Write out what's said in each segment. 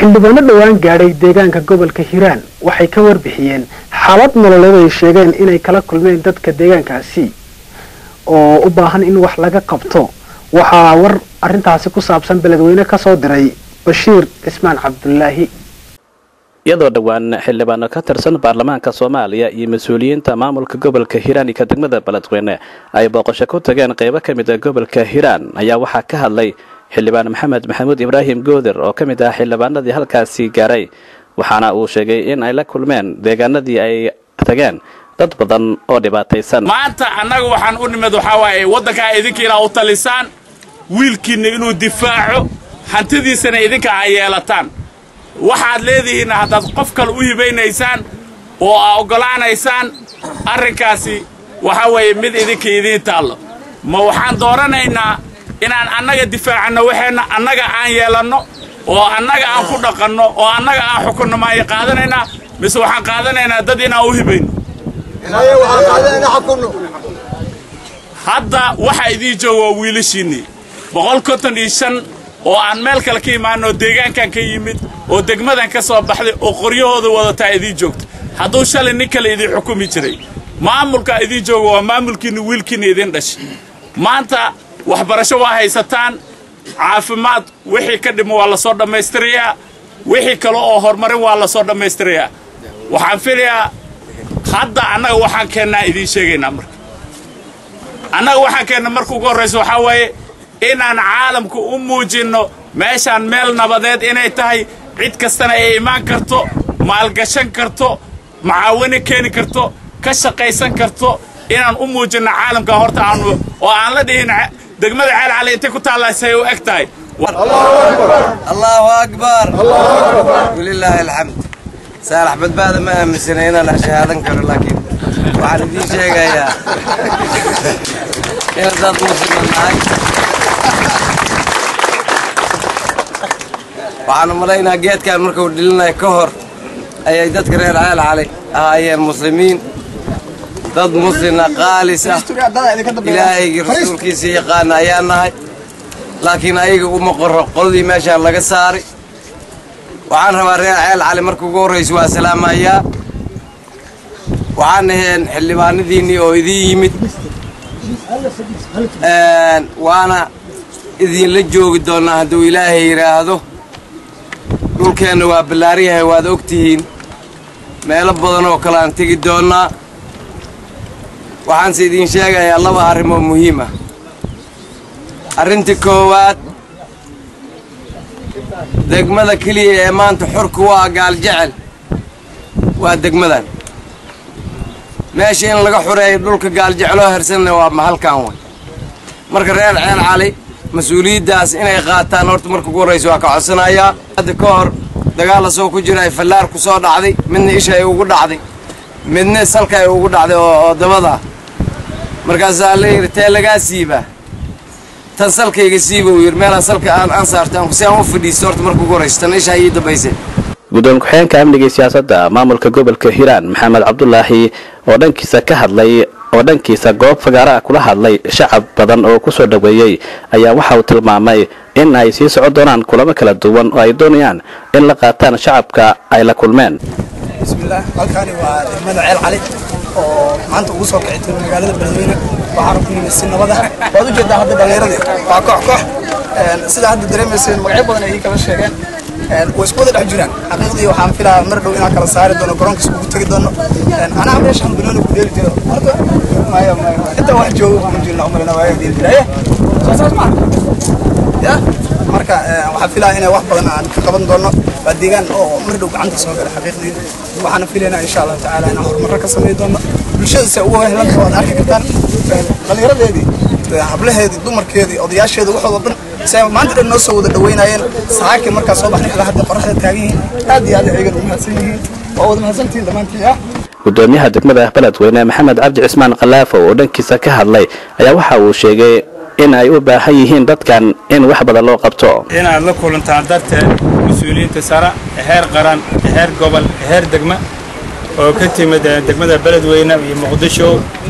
xildhibaano dhowaan gaadhay deegaanka gobolka hiiraan waxay ka warbixiyeen xaalad nololeed ay sheegeen inay kala kulmeen dadka deegaankaasi oo u baahan in wax laga qabto waxaa war arrintaasi ku saabsan beledweyne kasoo diray bashiir cismaan cabdulaahi iyadoo dhowaan xildhibaano ka tirsan baarlamaanka soomaaliya iyo mas-uuliyiinta maamulka gobolka hiiraan iyo ka degmada beledweyne ay booqasho ku tageen qeybo ka mid a gobolka hiiraan ayaa waxaa ka hadlay xildhibaan maxamed maxamuud ibraahim goodir oo ka mid ah xildhibaanadii halkaasi gaaray waxaana uu sheegay in ay la kulmeen deegaanadii ay tageen dad badan oo dhibaataysan maanta annaga waxaan u nimid waxaa waaye waddankaa idinka inaa u talisaan wiilkiinna inuu difaaco hantidiisana idinka aa yeelataan waxaad leedihiinna haddaad qof kale u hibaynaysaan oo aa oggolaanaysaan arrinkaasi waxaa weeye mid idinka idiin taallo ma waxaan dooranaynaa inaan annaga difaacanno waxeenna annaga aan yeelanno oo annaga aan ku dhaqanno oo annaga aan xukunno maaya qaadanaynaa mise waxaan qaadanaynaa dad inaan u hibayno hadda waxaa idiin jooga waa wiilashiinnii boqol konton iyo shan oo aan meel kale ka imaanno oo deegaankan ka yimid oo degmadan ka soo baxday oo qoryahooda wadataa idiin joogta hadduu shalay nin kale idiin xukumi jiray maamulkaa idiin jooga waa maamulkiinna wiilkiinna idiin dhashay maanta waxbarasho waa haysataan caafimaad wixii ka dhimo waa la soo dhammaystirayaa wixii kale oo horumarin waa la soo dhammaystirayaa waxaan filayaa hadda annaga waxaan keennaa idiin sheegaynaa marka annaga waxaan keenna marka ugu horraysa waxaa waaye inaan caalamku u muujinno meeshaan meel nabadeed inay tahay cid kastana ay imaan karto maalgashan karto macaawino keeni karto ka shaqaysan karto inaan u muujinno caalamka horta aanu oo aan la dhihin degmada ceelcali intay ku taallaysay u eg tahay allahu akbar walilaahi alxamd saalax badbaada ma aaminsana inaan shahaadan karo laakiin waxaan idiin sheegayaa inaan dad muslima nahay waxaan u malaynaa geedkan markuu dhilinayo ka hor ayay dadka reer ceel cali ahaayeen muslimiin dad muslina qaalis ah ilaahaygi rasuulkiisa yaqaana ayaa nahay laakiin ayaga uma qoro qoladii meeshaan laga saaray waxaan rabaa reer ceel cali marka ugu horraysa waa salaamayaa waxaan aheen xildhibaanadiinnii oo idiin yimid waana idinla joogi doonnaa hadduu ilaahay yidhaahdo dhulkeenna waa ballaaryahay waad og tihiin meelo badan oo kale aan tegi doonnaa waxaanse idiin sheegayaa laba arrimoo muhiim ah arrinta koowaad degmada keliya ee maanta xorku waa gaaljecel waa degmadan meesha in laga xureeyo dhulka gaaljecloo hersanna waa mahalkan way marka reer ceel cali mas-uuliyaddaas inay qaataan horta marka ugu horraysa waa ka codsanayaa hadda ka hor dagaal asoo ku jira ay fallaar ku soo dhacday midna isha ay ugu dhacday midna salka ay ugu dhacday oo dabada markaasaa la yidhi tee lagaa siibaa tan salkayga siiba uu yidhi meelaan salka aan aan saarto si aan u fadhiisto horta marka ugu horraysa tan ishaa ii dambaysay guddoon ku-xigeenka amniga iyo siyaasadda maamulka gobolka hiiraan maxamed cabdulaahi oo dhankiisa ka hadlay oo dhankiisa goob fagaara ah kula hadlay shacab badan oo ku soo dhoweeyey ayaa waxa uu tilmaamay in ay sii socon doonaan kulamo kala duwan oo ay doonayaan in la qaataan shacabka ay la kulmeen bismillaah halkaani waa degmada ceel cali oo maanta ugu soo kici tiro magaalada beledweyne waxaana ku yimid si nabada waad u jeedaa hadda dhallinyaradii waa koox koox sida hadda dareemayseen magacyo badan ay kala sheegeen way isku wada dhex jiraan xaqiiqdii waxaan filaa mar dhow inaan kala saari doono garoonka iskugu tegi doono anaa meeshaan banooni ku dheeli jiro horta maya maya inta wax joogo kuma jirna umalina waaga dheeli jira soo saas maa ya marka waxaan filaa inay wax badan aan ka qaban doono waa deegaan oo mar dhow gacanta soo gala xaqiiqdii waxaana filaynaa insha allahu tacaala inaan horumarro ka samayn doono bulshada se ugu helanta waad arki kartaan dhallinyaradeedii hablaheedii dumarkeedii odayaasheedii waxooda dhan se maanta dhan noo soo wada dhaweynayeen saxaakii markaa soo baxnay ilaa hadda qoraxda taagan yihiin aad iyo aad ayagan u mahadsan yihiin waa wada mahadsantihiin dhammaantiin ah gudoomiyaha degmada beledweyne maxamed cabdi cismaan khalaafo oo dhankiisa ka hadlay ayaa waxa uu sheegay in ay u baahan yihiin dadkan in wax badan loo qabto inaad la kulantaan darteed mas-uuliyiinta sare heer qaran heer gobol heer degma oo ka timid degmada beledweyne iyo muqdisho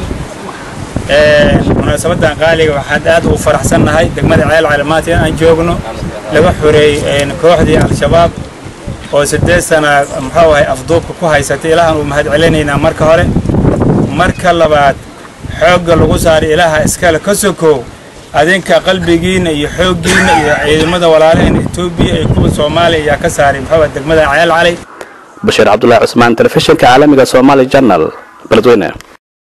munaasabadan qaaliga waxaad aad ugu faraxsannahay degmada ceel calimaad in aan joogno laga xoreeyey kooxdii al-shabaab oo siddeed sana muxuu ahay afduubka ku haysatay ilaahan uu mahad celinaynaa marka hore marka labaad xoogga lagu saaray ilaaha iskale ka sokow adinka qalbigiinna iyo xooggiinna iyo ciidamada walaalaheen etoobiya iyo kuwa soomaaliya ayaa ka saaray muxuu degmada ceel calay bashiir cabdulaahi cusmaan telefishinka caalamiga somaali janal beledweyne